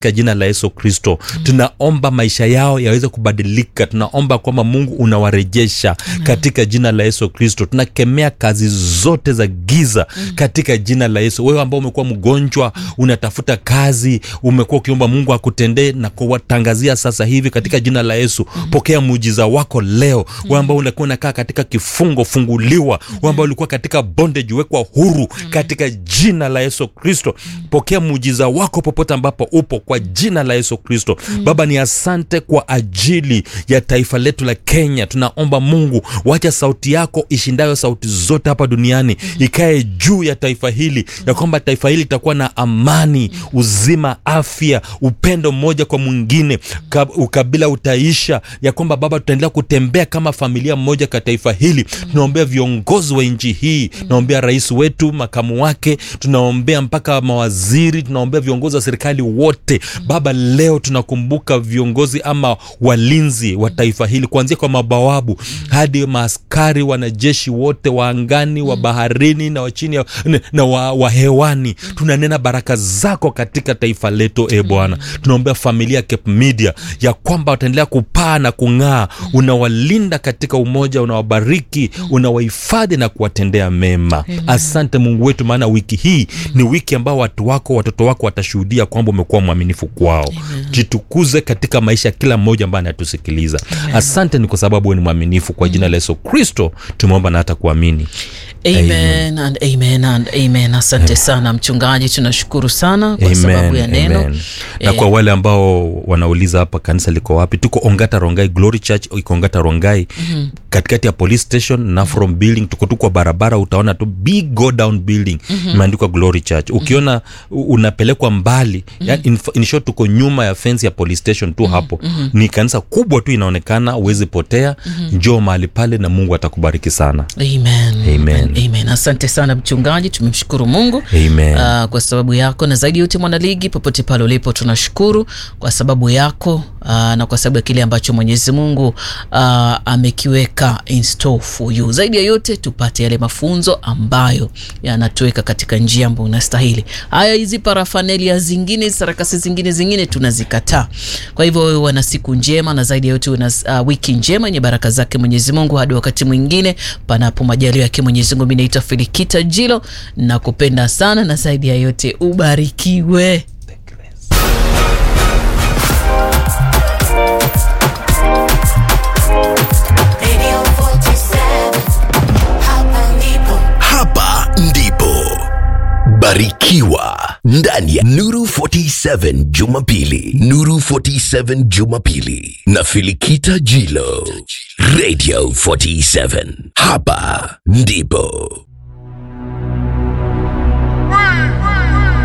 katika jina la yesu kristo tunaomba maisha yao yaweze kubadilika tunaomba kwamba mungu unawarejesha katika jina la yesu kristo tunakemea kazi zote za giza katika jina la yesu wewe ambao umekuwa mgonjwa unatafuta kazi umekuwa ukiomba mungu akutendee na kuwatangazia sasa hivi katika jina la yesu pokea muujiza wako leo wewe ambao ulikuwa unakaa katika kifungo funguliwa wewe ambao ulikuwa katika bondage wekwa huru katika jina la yesu kristo pokea muujiza wako popote ambapo upo kwa jina la yesu kristo baba ni asante kwa ajili ya taifa letu la kenya tunaomba mungu wacha sauti yako ishindayo sauti zote hapa duniani ikae juu ya taifa hili ya kwamba taifa hili litakuwa na amani uzima afya upendo mmoja kwa mwingine ka- ukabila utaisha ya kwamba baba tutaendelea kutembea kama familia moja ka taifa hili tunaombea viongozi wa nchi hii tunaombea rais wetu makamu wake tunaombea mpaka mawaziri tunaombea viongozi wa serikali wote baba leo tunakumbuka viongozi ama walinzi wa taifa hili kuanzia kwa mabawabu hadi maaskari wanajeshi wote wa angani wa baharini na wa chini ya- na- na wa, wa hewani tunanena baraka zako katika taifa letu e bwana tunaombea familia ya Cape media ya kwamba wataendelea kupaa na kung'aa unawalinda katika umoja unawabariki unawahifadhi na kuwatendea mema asante mungu wetu maana wiki hii ni wiki ambao watu wako watoto wako watashuhudia kwamba umekuwa mwaminifu kwao jitukuze katika maisha ya kila mmoja ambaye anatusikiliza asante ni kwa sababu wewe ni mwaminifu kwa jina la yesu kristo tumeomba na hata kuamini amen and amen and amen asante sana mchungaji tunashukuru sana kwa sababu ya neno amen. na Eh, kwa wale ambao wanauliza hapa kanisa liko wapi tuko ongata rongai glory church iko ongata rongai mm-hmm. katikati ya police station na from building tuko tu kwa barabara utaona tu big go down building imeandikwa glory church ukiona u- unapelekwa mbali mm-hmm. in, in short tuko nyuma ya fence ya police station tu hapo mm-hmm. ni kanisa kubwa tu inaonekana uwezi potea mm-hmm. njoo mahali pale na mungu atakubariki sana amen Amen. amen asante sana mchungaji tumemshukuru mungu Amen. uh, kwa sababu yako na zaidi yote mwanaligi popote pale ulipo tunashukuru kwa sababu yako uh, na kwa sababu ya kile ambacho mwenyezi mungu uh, amekiweka in store for you zaidi ya yote tupate yale mafunzo ambayo yanatuweka katika njia ambayo unastahili haya hizi parafanelia zingine sarakasi zingine zingine tunazikataa kwa hivyo wewe wana siku njema na zaidi ya yote una uh, wiki njema yenye baraka zake mwenyezi mungu hadi wakati mwingine panapo majalio yake mwenyezi mungu mi naitwa filikita jilo na kupenda sana na zaidi ya yote ubarikiwe Radio 47 Hapa ndipo hapa ndipo barikiwa ndani ya nuru 47 jumapili nuru 47 jumapili na filikita jilo radio 47 hapa ndipo